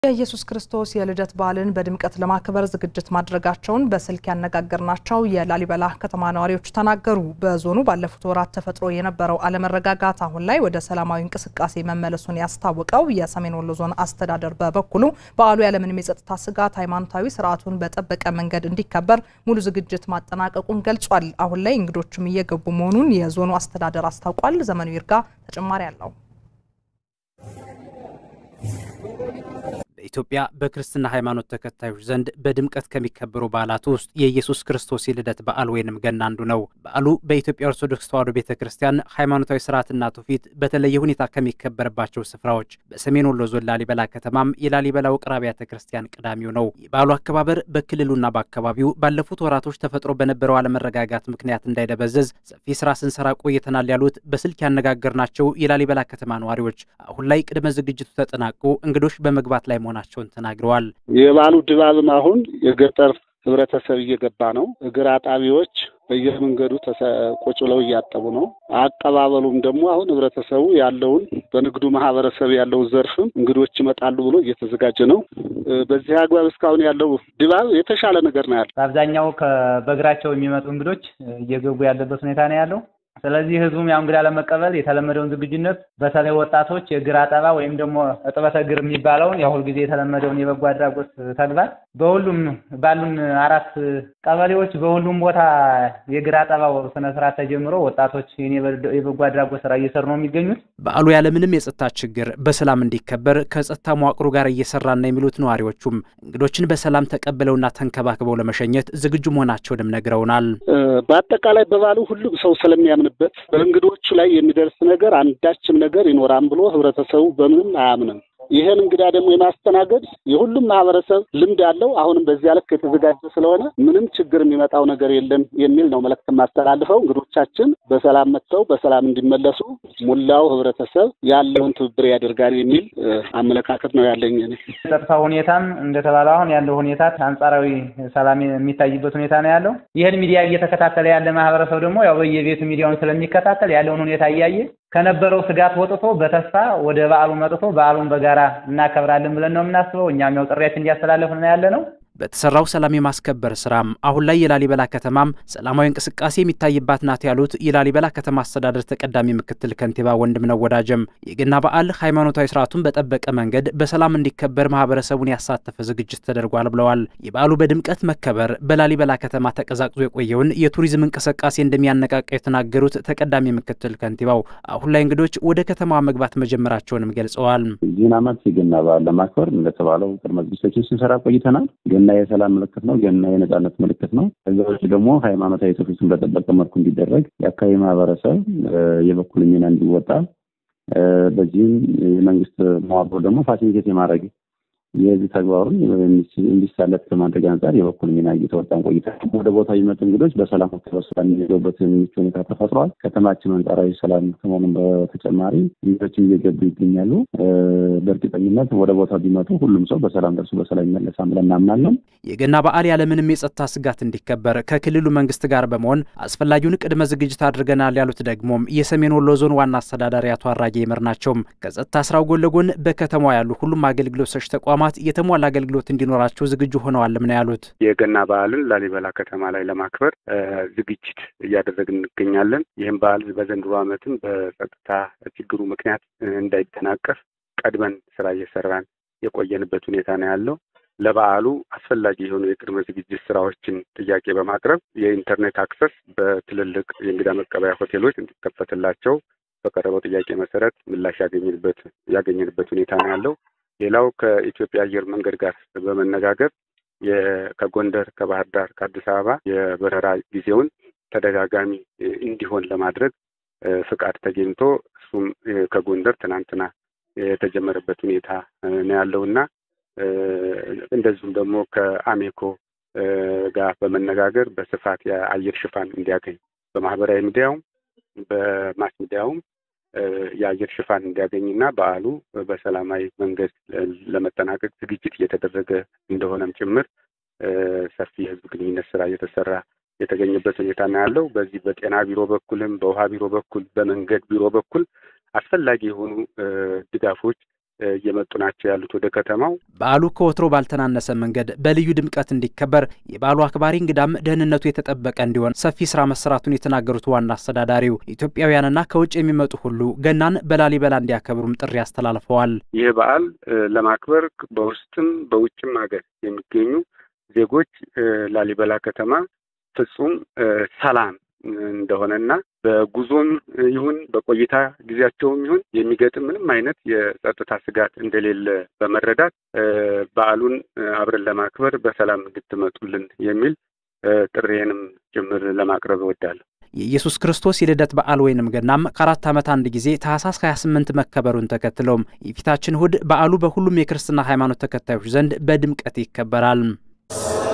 የኢየሱስ ክርስቶስ የልደት በዓልን በድምቀት ለማክበር ዝግጅት ማድረጋቸውን በስልክ ያነጋገርናቸው የላሊበላ ከተማ ነዋሪዎች ተናገሩ። በዞኑ ባለፉት ወራት ተፈጥሮ የነበረው አለመረጋጋት አሁን ላይ ወደ ሰላማዊ እንቅስቃሴ መመለሱን ያስታወቀው የሰሜን ወሎ ዞን አስተዳደር በበኩሉ በዓሉ ያለምንም የጸጥታ ስጋት ሃይማኖታዊ ስርዓቱን በጠበቀ መንገድ እንዲከበር ሙሉ ዝግጅት ማጠናቀቁን ገልጿል። አሁን ላይ እንግዶችም እየገቡ መሆኑን የዞኑ አስተዳደር አስታውቋል። ዘመኑ ይርጋ ተጨማሪ አለው። በኢትዮጵያ በክርስትና ሃይማኖት ተከታዮች ዘንድ በድምቀት ከሚከበሩ በዓላት ውስጥ የኢየሱስ ክርስቶስ የልደት በዓል ወይንም ገና አንዱ ነው። በዓሉ በኢትዮጵያ ኦርቶዶክስ ተዋሕዶ ቤተ ክርስቲያን ሃይማኖታዊ ስርዓትና ትውፊት በተለየ ሁኔታ ከሚከበርባቸው ስፍራዎች በሰሜን ወሎ ዞን ላሊበላ ከተማም የላሊበላ ውቅር አብያተ ክርስቲያን ቀዳሚው ነው። የበዓሉ አከባበር በክልሉና በአካባቢው ባለፉት ወራቶች ተፈጥሮ በነበረው አለመረጋጋት ምክንያት እንዳይደበዘዝ ሰፊ ስራ ስንሰራ ቆይተናል ያሉት በስልክ ያነጋገርናቸው የላሊበላ ከተማ ነዋሪዎች አሁን ላይ ቅድመ ዝግጅቱ ተጠናቆ እንግዶች በመግባት ላይ መሆናቸውን ተናግረዋል። የበዓሉ ድባብም አሁን የገጠር ህብረተሰብ እየገባ ነው። እግር አጣቢዎች በየመንገዱ ቁጭ ብለው እያጠቡ ነው። አቀባበሉም ደግሞ አሁን ህብረተሰቡ ያለውን በንግዱ ማህበረሰብ ያለው ዘርፍም እንግዶች ይመጣሉ ብሎ እየተዘጋጀ ነው። በዚህ አግባብ እስካሁን ያለው ድባብ የተሻለ ነገር ነው ያለው። በአብዛኛው በእግራቸው የሚመጡ እንግዶች እየገቡ ያለበት ሁኔታ ነው ያለው። ስለዚህ ህዝቡም ያው እንግዳ ለመቀበል የተለመደውን ዝግጁነት በተለይ ወጣቶች የእግር አጠባ ወይም ደግሞ እጥበተ እግር የሚባለውን የሁል ጊዜ የተለመደውን የበጎ አድራጎት ተግባር በሁሉም ባሉን አራት ቀበሌዎች በሁሉም ቦታ የእግር አጠባው ስነ ስርዓት ተጀምሮ ወጣቶች የበጎ አድራጎት ስራ እየሰሩ ነው የሚገኙት። በዓሉ ያለምንም የጸጥታ ችግር በሰላም እንዲከበር ከጸጥታ መዋቅሩ ጋር እየሰራን ነው የሚሉት ነዋሪዎቹም እንግዶችን በሰላም ተቀብለውና ተንከባክበው ለመሸኘት ዝግጁ መሆናቸውንም ነግረውናል። በአጠቃላይ በበዓሉ ሁሉም ሰው ስለሚያምንበት በእንግዶቹ ላይ የሚደርስ ነገር አንዳችም ነገር ይኖራል ብሎ ህብረተሰቡ በምንም አያምንም። ይህን እንግዳ ደግሞ የማስተናገድ የሁሉም ማህበረሰብ ልምድ አለው። አሁንም በዚያ ልክ የተዘጋጀ ስለሆነ ምንም ችግር የሚመጣው ነገር የለም የሚል ነው መልዕክት የማስተላልፈው። እንግዶቻችን በሰላም መጥተው በሰላም እንዲመለሱ ሙላው ህብረተሰብ ያለውን ትብብር ያደርጋል የሚል አመለካከት ነው ያለኝ። እኔ ጸጥታ ሁኔታም እንደተባለው አሁን ያለው ሁኔታ አንጻራዊ ሰላም የሚታይበት ሁኔታ ነው ያለው። ይህን ሚዲያ እየተከታተለ ያለ ማህበረሰብ ደግሞ ያው በየቤቱ ሚዲያውን ስለሚከታተል ያለውን ሁኔታ እያየ ከነበረው ስጋት ወጥቶ በተስፋ ወደ በዓሉ መጥቶ በዓሉን በጋራ እናከብራለን ብለን ነው የምናስበው። እኛም ያው ጥሪያችን እያስተላለፍን ያለ ነው። በተሰራው ሰላም የማስከበር ስራም አሁን ላይ የላሊበላ ከተማም ሰላማዊ እንቅስቃሴ የሚታይባት ናት ያሉት የላሊበላ ከተማ አስተዳደር ተቀዳሚ ምክትል ከንቲባ ወንድምነው ወዳጀም የገና በዓል ሃይማኖታዊ ስርዓቱን በጠበቀ መንገድ በሰላም እንዲከበር ማህበረሰቡን ያሳተፈ ዝግጅት ተደርጓል ብለዋል። የበዓሉ በድምቀት መከበር በላሊበላ ከተማ ተቀዛቅዞ የቆየውን የቱሪዝም እንቅስቃሴ እንደሚያነቃቃ የተናገሩት ተቀዳሚ ምክትል ከንቲባው አሁን ላይ እንግዶች ወደ ከተማዋ መግባት መጀመራቸውንም ገልጸዋል። ይህን ዓመት የገና በዓል ለማክበር እንደተባለው ቅድመ ዝግጅቶችን ስንሰራ ቆይተናል። ገና የሰላም ምልክት ነው። ገና የነጻነት ምልክት ነው። ከዛ ውጭ ደግሞ ሃይማኖታዊ ትውፊቱን በጠበቀ መልኩ እንዲደረግ የአካባቢ ማህበረሰብ የበኩል ሚና እንዲወጣ፣ በዚህም የመንግስት መዋቅሮ ደግሞ ፋሲሊቴት የማድረግ የህዝብ ተግባሩን እንዲሳለጥ ከማድረግ አንጻር የበኩል ሚና እየተወጣን ቆይተን ወደ ቦታ የሚመጡ እንግዶች በሰላም ተበስራ የሚገቡበት ምቹ ሁኔታ ተፈጥሯል። ከተማችን አንጻራዊ ሰላም ከመሆኑም በተጨማሪ እንግዶችም እየገቡ ይገኛሉ። በእርግጠኝነት ወደ ቦታው ቢመጡ ሁሉም ሰው በሰላም ደርሶ በሰላም ይመለሳል ብለን እናምናለን። የገና በዓል ያለምንም የጸጥታ ስጋት እንዲከበር ከክልሉ መንግስት ጋር በመሆን አስፈላጊውን ቅድመ ዝግጅት አድርገናል ያሉት ደግሞም የሰሜን ወሎ ዞን ዋና አስተዳዳሪ አቶ አራጌ ይመር ናቸውም። ከጸጥታ ስራው ጎን ለጎን በከተማዋ ያሉ ሁሉም አገልግሎት ሰጪ ተቋማት የተሟላ አገልግሎት እንዲኖራቸው ዝግጁ ሆነዋልም ነው ያሉት። የገና በዓልን ላሊበላ ከተማ ላይ ለማክበር ዝግጅት እያደረግን እንገኛለን። ይህም በዓል በዘንድሮ ዓመትም በጸጥታ ችግሩ ምክንያት እንዳይደናቀፍ ቀድመን ስራ እየሰራን የቆየንበት ሁኔታ ነው ያለው። ለበዓሉ አስፈላጊ የሆኑ የቅድመ ዝግጅት ስራዎችን ጥያቄ በማቅረብ የኢንተርኔት አክሰስ በትልልቅ የእንግዳ መቀበያ ሆቴሎች እንዲከፈትላቸው በቀረበው ጥያቄ መሰረት ምላሽ ያገኘንበት ያገኘንበት ሁኔታ ነው ያለው። ሌላው ከኢትዮጵያ አየር መንገድ ጋር በመነጋገር ከጎንደር፣ ከባህር ዳር፣ ከአዲስ አበባ የበረራ ጊዜውን ተደጋጋሚ እንዲሆን ለማድረግ ፍቃድ ተገኝቶ እሱም ከጎንደር ትናንትና የተጀመረበት ሁኔታ ነው ያለው እና እንደዚሁም ደግሞ ከአሜኮ ጋር በመነጋገር በስፋት የአየር ሽፋን እንዲያገኝ በማህበራዊ ሚዲያውም በማስ ሚዲያውም የአየር ሽፋን እንዲያገኝና በዓሉ በሰላማዊ መንገድ ለመጠናቀቅ ዝግጅት እየተደረገ እንደሆነም ጭምር ሰፊ የህዝብ ግንኙነት ስራ እየተሰራ የተገኘበት ሁኔታ ነው ያለው። በዚህ በጤና ቢሮ በኩልም በውሃ ቢሮ በኩል በመንገድ ቢሮ በኩል አስፈላጊ የሆኑ ድጋፎች እየመጡ ናቸው ያሉት ወደ ከተማው። በዓሉ ከወትሮ ባልተናነሰ መንገድ በልዩ ድምቀት እንዲከበር የበዓሉ አክባሪ እንግዳም ደህንነቱ የተጠበቀ እንዲሆን ሰፊ ስራ መሰራቱን የተናገሩት ዋና አስተዳዳሪው ኢትዮጵያውያንና ከውጭ የሚመጡ ሁሉ ገናን በላሊበላ እንዲያከብሩም ጥሪ አስተላልፈዋል። ይህ በዓል ለማክበር በውስጥም በውጭም ሀገር የሚገኙ ዜጎች ላሊበላ ከተማ ፍጹም ሰላም እንደሆነና በጉዞም ይሁን በቆይታ ጊዜያቸውም ይሁን የሚገጥም ምንም አይነት የጸጥታ ስጋት እንደሌለ በመረዳት በዓሉን አብረን ለማክበር በሰላም እንድትመጡልን የሚል ጥሬንም ጭምር ለማቅረብ እወዳለሁ። የኢየሱስ ክርስቶስ የልደት በዓል ወይንም ገናም ከአራት ዓመት አንድ ጊዜ ታህሳስ 28 መከበሩን ተከትሎም የፊታችን እሁድ በዓሉ በሁሉም የክርስትና ሃይማኖት ተከታዮች ዘንድ በድምቀት ይከበራል።